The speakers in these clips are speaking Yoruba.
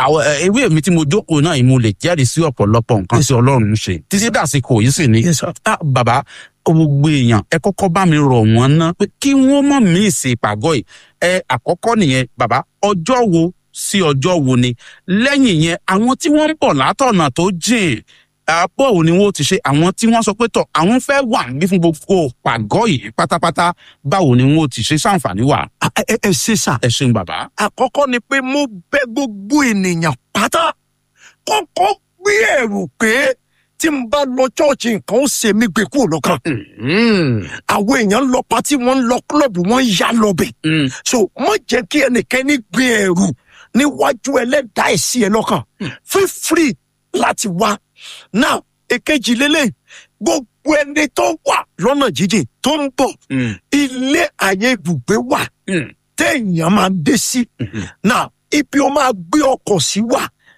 àwọn ẹ, ewé mi tí mo jókòó náà yìí mo lè jẹ́rìí sí ọ̀pọ̀lọpọ̀ nǹkan tí ọlọ́run ń ṣe títí dàsìkò yìí sì ni Yes, sir. ah bàbá gbogbo èèyàn ẹ kọ́kọ́ bá mi rọ̀ wọ́n ná pé kí wọ́n mọ̀ mí ìsìn ìpàgọ́ yìí ẹ àkọ́kọ́ nìyẹn bàbá ọjọ́ wo sí ọjọ́ wo ni lẹ́yìn yẹn àwọn tí wọ́n ń bọ̀ látọ̀nà tó jìn àpò òní wọn ò ti ṣe àwọn tí wọ́n sọ pé tọ̀ àwọn fẹ́ wà níbí fún gbogbo pàgọ́ yìí pátápátá báwo ni wọn ò ti ṣe ṣàǹfààní wà ẹ ẹ- ẹ ṣe sà ẹ ṣeun bàbá. àkọ́kọ́ ni pé mo bẹ gbogbo ènìyàn pátá kọ́kọ́ gbé ẹ̀rù pé tí n bá lọ chọ́ọ̀chì nǹkan ó ṣe mí gbé kúrò lọ́kàn. àwọn èèyàn lọ pátí wọ́n ń lọ kílọ̀bù wọ́n ń yá lọ́bẹ̀. so má jẹ́ kí ẹnikẹ́ni gbé ẹ̀rù níwájú ẹlẹ́dàá ẹ̀sìn ẹ lọ́kàn. feel free láti wá. now èkejì lélẹ̀ gbogbo ẹni tó wà lọ́nà jíjìn tó ń bọ̀ ilé àyè ibùgbé wà téèyàn máa ń dé sí. now ibi ó máa gbé ọkọ̀ sí wà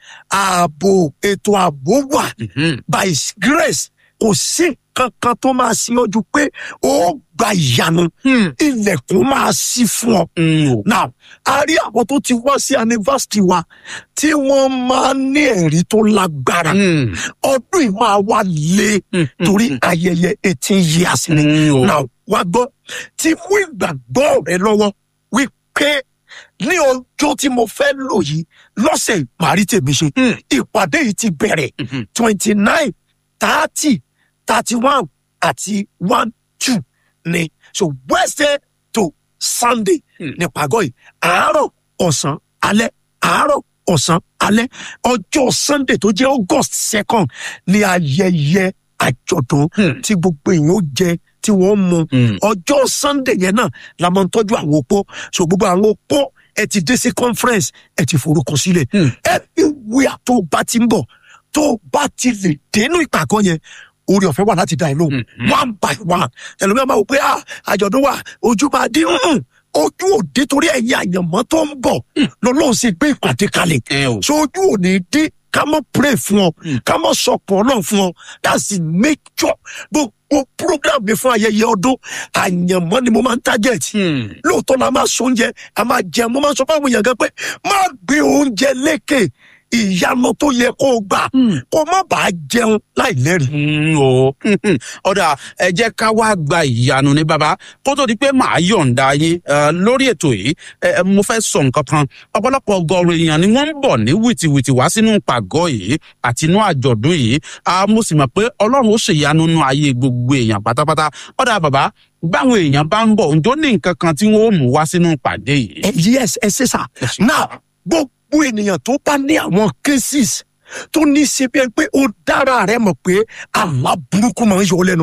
ààbò ètò ààbò wà by his grace kò sí kankan tó máa sí ojú pé ó gba ìyanu ilẹ̀kùn máa sí fún ọ. now a rí àwọn tó ti wá sí anniversary wa tí wọ́n máa ń ní ẹ̀rí tó lágbára ọdún yìí máa wá lé torí ayẹyẹ eighteen years ni now wá gbọ́ ti mú ìgbàgbọ́ rẹ lọ́wọ́ wípé ní ọjọ́ tí mo fẹ́ lò yìí lọ́sẹ̀ ìparí tèmi ṣe ìpàdé yìí ti bẹ̀rẹ̀ twenty nine thirty thirty one àti one two ni so wednesday to sunday ní pàgọ́ yìí àárọ̀ ọ̀sán alẹ́ àárọ̀ ọ̀sán alẹ́ ọjọ́ sunday tó jẹ́ august second ni ayẹyẹ àjọ̀dún tí gbogbo èèyàn ó jẹ tí wọ́n mu ọjọ́ sunday yẹn náà la máa ń tọ́jú àwọn opó so gbogbo àwọn opó ẹ ti dé sí conference ẹ ti forúkọ sílẹ̀ everywhere tó bá ti ń bọ̀ tó bá ti lè dénú ìpàgọ́ yẹn orí ọ̀fẹ́ wà láti dá ẹ lóhùn one by one ẹlòmíràn máa wò pé ah àjọ̀dún wà ojú máa dín hùn ojú òde torí ẹ̀yìn àyànmọ́ tó ń bọ̀ lọ́lọ́run sì gbé ìpàdé kalẹ̀ so ojú ò ní dín ká mọ́ pray fún ọ ká mọ́ sọ̀pọ̀ náà fún ọ that's the major gbogbo program mi fún ayẹyẹ ọdún àyànmọ́ ni mo máa ń target lóòótọ́ la máa sọ oúnjẹ a máa jẹun mo máa sọ fáwọn èèyàn gan pé má gbé oúnjẹ lékè ìyanu tó yẹ kó o gbà kó má bàa jẹun láì lẹ́rìí. o ọ̀dà ẹ jẹ́ ká wá gba ìyanu ní bàbá kó tó di pé màá yọ̀ǹda yín eh, lórí ètò yìí eh, eh, mo fẹ́ sọ nǹkan kan ọ̀pọ̀lọpọ̀ ọgọ́rùn èèyàn ni wọ́n ń bọ̀ ní wìtìwìtì wá sínú pàgọ́ yìí àti inú àjọ̀dún yìí Ah, mo sì mọ̀ pé ọlọ́run ó ṣèyanu nínú ayé gbogbo èèyàn pátápátá ọ̀dà bàbá báwọn èèyàn bá ń bọ̀ ǹjọ́ ní nǹkan kan tí wọ́n ó mú wá sínú ìpàdé yìí. ẹ yes ẹ ṣe sà náà gbogbo ènìyàn tó bá ní àwọn cases tó ní í ṣe bí ẹni pé ó dára rẹ mọ̀ pé àlá burúkú máa ń yọ ọ́ lẹ́nu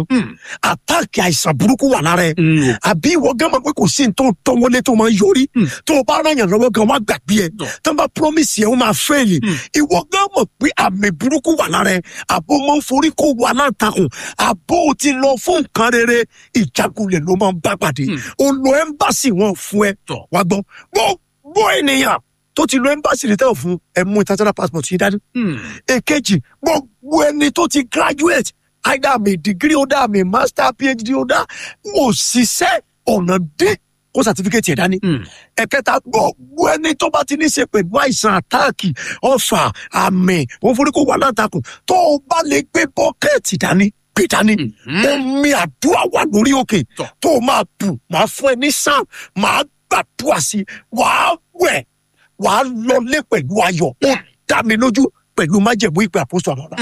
àtàkì àìsàn burúkú wà lára ẹ àbí ìwọ gán mọ̀ pé kò sí ní tó tọ́wọ́lé tó máa ń yọrí tó o bá ràn yàn lọ́wọ́ gan wá gbàgbé ẹ tó ń bá promise yẹn ó máa fẹ́ẹ̀lì ìwọ gán mọ̀ pé àmì burúkú wà lára ẹ àbó máa ń forí kó wà láǹtakùn àbó o ti lọ fún nǹkan rere ìjákulẹ̀ ló máa ń bá pàdé o lọ ẹ́mbàsì wọn fún ẹ wá gbọ́ gbogbo ènìyàn tó ti lọ ẹ́mbàsì rẹ̀ tẹ́wọ̀ fún ẹ mú international passport yìí dání èkejì gbogbo ẹni tó ti graduate either àmì degree holder àmì master phd holder wò ṣiṣẹ́ ọ̀nà dé kó certificate yẹn dání. ẹ̀kẹta gbogbo ẹni tó bá ti ní ṣe pẹ̀lú àìsàn àtáàkì ọ̀fà àmì òun forí kó wà látàkùn tó o bá lè gbé bọ́kẹ́ẹ̀tì dání gbé dání omi àdúrà wà lórí òkè tó o máa bù máa fún ẹ ní sàn máa gbàdúrà sí i wàá wẹ̀ wàá lọlé pẹ̀lú ayọ̀ ó dá mi lójú pẹ̀lú májẹ̀mú ìpè àpòsò àbọ̀dá.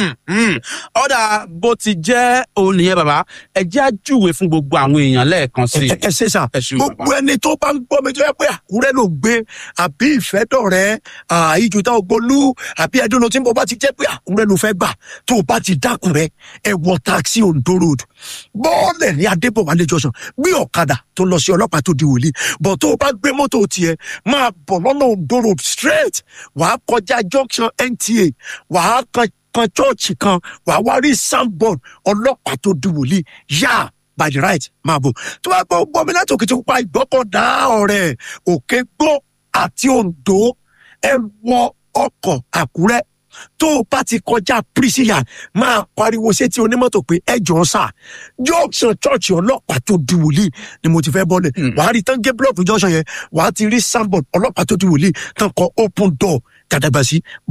ọ̀dà bó ti jẹ́ òun nìyẹn bàbá ẹ jẹ́ àjúwe fún gbogbo àwọn èèyàn lẹ́ẹ̀kan sí i. ẹ ṣe sà gbogbo ẹni tó bá ń gbọ́ mi tó yẹ pé àkúrẹ́ ló gbé àbí ìfẹ́dọ̀rẹ́ ìjùtà ògbólú àbí ẹdúnú tí mo bá ti jẹ́ pé àkúrẹ́ ló fẹ́ gbà tó o bá ti dákúrẹ́ ẹ wọ taxi ondo road bọ́ọ̀lẹ̀ ní adébọ̀wálé jọ̀sán gbé ọ̀kadà tó lọ sí ọlọ́pàá tó di wòlíì bọ̀ tó o bá gbé mọ́tò tiẹ̀ máa bọ̀ lọ́nà ondo road straight wàá kọjá junction nta wàá kan kan chọ́ọ̀chì kan wàá wá rí soundboard ọlọ́pàá tó di wòlíì yá by the right máa bò tó bá gbọ́ gbọ́ mi láti òkè tó pa ìgbọ́kọ̀dá ọ̀rẹ́ òkè gbọ́ àti ondo ẹ wọ ọkọ̀ àkúrẹ́ tó o bá ti kọjá prisian máa pariwo sétí onímọ́tò pé ẹ jọ̀ọ́ sà junction chọ́ọ̀chì ọlọ́pàá tó di wòlíì ni mo ti fẹ́ bọ́lẹ̀ wàá rí tán gé blọọkì junction yẹn wàá ti rí soundboard ọlọ́pàá tó di wòlíì tán kọ open door gàdàgbà sí